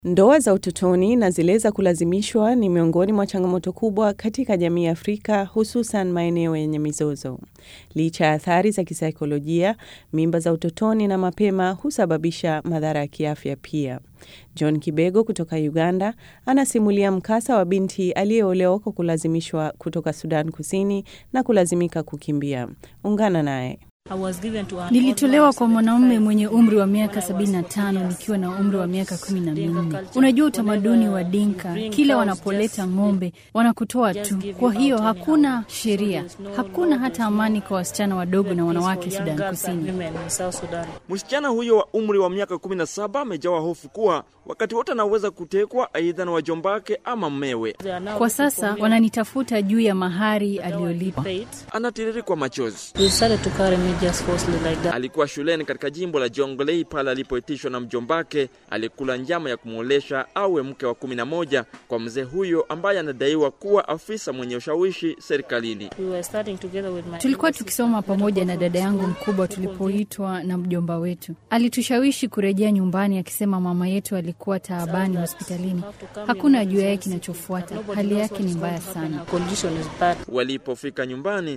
Ndoa za utotoni na zile za kulazimishwa ni miongoni mwa changamoto kubwa katika jamii ya Afrika, hususan maeneo yenye mizozo. Licha ya athari za kisaikolojia, mimba za utotoni na mapema husababisha madhara ya kiafya pia. John Kibego kutoka Uganda anasimulia mkasa wa binti aliyeolewa kwa kulazimishwa kutoka Sudan Kusini na kulazimika kukimbia. Ungana naye. Nilitolewa kwa mwanaume mwenye umri wa miaka 75 nikiwa na umri wa miaka kumi na minne. Unajua utamaduni wa Dinka, kila wanapoleta ng'ombe wanakutoa tu. Kwa hiyo hakuna sheria, hakuna hata amani kwa wasichana wadogo na wanawake Sudan Kusini. Msichana huyo wa umri wa miaka 17 amejawa hofu kuwa wakati wote anaweza kutekwa aidha na wajombake ama mmewe. Kwa sasa wananitafuta juu ya mahari aliyolipa. Anatiririkwa machozi. Alikuwa shuleni katika jimbo la Jonglei pale alipoitishwa na mjombake alikula njama ya kumwolesha awe mke wa kumi na moja kwa mzee huyo ambaye anadaiwa kuwa afisa mwenye ushawishi serikalini. Tulikuwa tukisoma pamoja na dada yangu mkubwa tulipoitwa na mjomba wetu. Alitushawishi kurejea nyumbani akisema mama yetu alikuwa taabani hospitalini. Hakuna ajuaye kinachofuata. Hali yake ni mbaya sana. Walipofika nyumbani,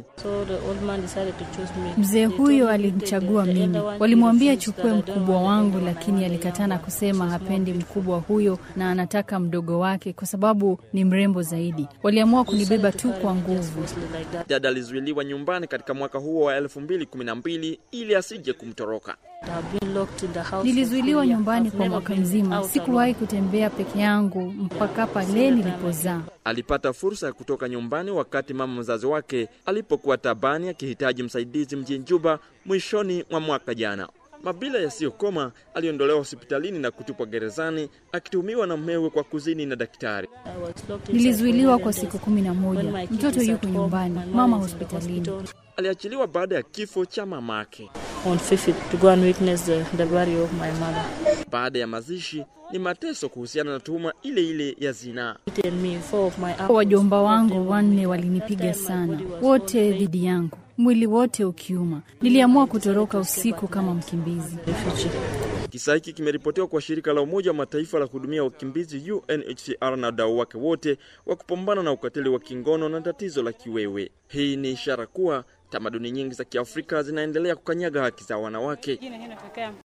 Mzee huyo alimchagua mimi. Walimwambia chukue mkubwa wangu, lakini alikataa na kusema hapendi mkubwa huyo na anataka mdogo wake kwa sababu ni mrembo zaidi. Waliamua kunibeba tu kwa nguvu. dada alizuiliwa nyumbani katika mwaka huo wa 2012 ili asije kumtoroka. Nilizuiliwa nyumbani kwa mwaka mzima. Sikuwahi kutembea peke yangu mpaka pale nilipozaa. Alipata fursa ya kutoka nyumbani wakati mama mzazi wake alipokuwa tabani akihitaji msaidizi mjini Juba mwishoni mwa mwaka jana. Mabila yasiyokoma aliondolewa hospitalini na kutupwa gerezani akituhumiwa na mmewe kwa kuzini na daktari. Nilizuiliwa kwa siku kumi na moja. Mtoto yuko nyumbani, mama hospitalini. Aliachiliwa baada ya kifo cha mamake. on 5th to go and witness the, the burial of my mother. Baada ya mazishi ni mateso kuhusiana na tuhuma ile ile ya zinaa. It and me, four of my uncles. Wajomba wangu wanne walinipiga sana, wote dhidi yangu, mwili wote ukiuma. Niliamua kutoroka usiku kama mkimbizi. refugee. Kisa hiki kimeripotiwa kwa shirika la Umoja wa Mataifa la kuhudumia wakimbizi UNHCR na wadau wake wote wa kupambana na ukatili wa kingono na tatizo la kiwewe. Hii ni ishara kuwa tamaduni nyingi za Kiafrika zinaendelea kukanyaga haki za wanawake.